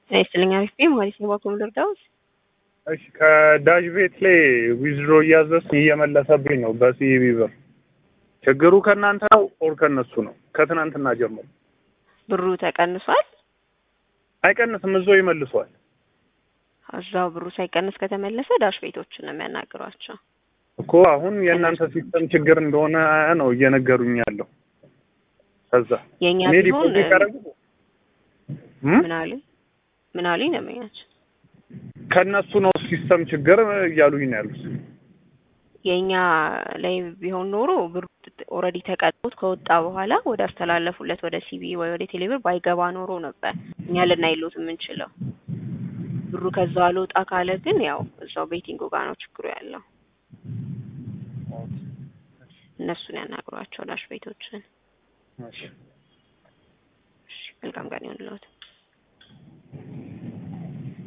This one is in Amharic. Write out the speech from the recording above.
ጤና ይስጥልኝ አሪፍ ነኝ ማለት ነው። ባኮ ልርዳውስ? እሺ ከዳሽ ቤት ላይ ዊዝድሮ እያዘዝኩ እየመለሰብኝ ነው በሲቢ ብር። ችግሩ ከእናንተ ነው ኦር ከእነሱ ነው? ከትናንትና ጀምሮ ብሩ ተቀንሷል። አይቀንስም፣ እዛው ይመልሷል። እዛው ብሩ ሳይቀንስ ከተመለሰ ዳሽ ቤቶችን ነው የሚያናግሯቸው። እኮ አሁን የእናንተ ሲስተም ችግር እንደሆነ ነው እየነገሩኝ ያለው። ከዛ የእኛ እኔ ቢሆን ዲፖዚት ያደረጉ ምን አሉኝ ምን አሉኝ ነው የሚያቸው ከእነሱ ነው ሲስተም ችግር እያሉኝ ነው ያሉት። የእኛ ላይ ቢሆን ኖሮ ብሩ ኦልሬዲ ተቀጥቶት ከወጣ በኋላ ወደ አስተላለፉለት ወደ ሲቢ ወይ ወደ ቴሌብር ባይገባ ኖሮ ነበር እኛ ልናይሎት የምንችለው። ብሩ ከዛው አልወጣ ካለ ግን ያው እዛው ቤቲንጉ ጋር ነው ችግሩ ያለው። እነሱን ያናግሯቸው ዳሽ ቤቶችን። እሺ። እሺ፣ መልካም ቀን ይሁንልዎት።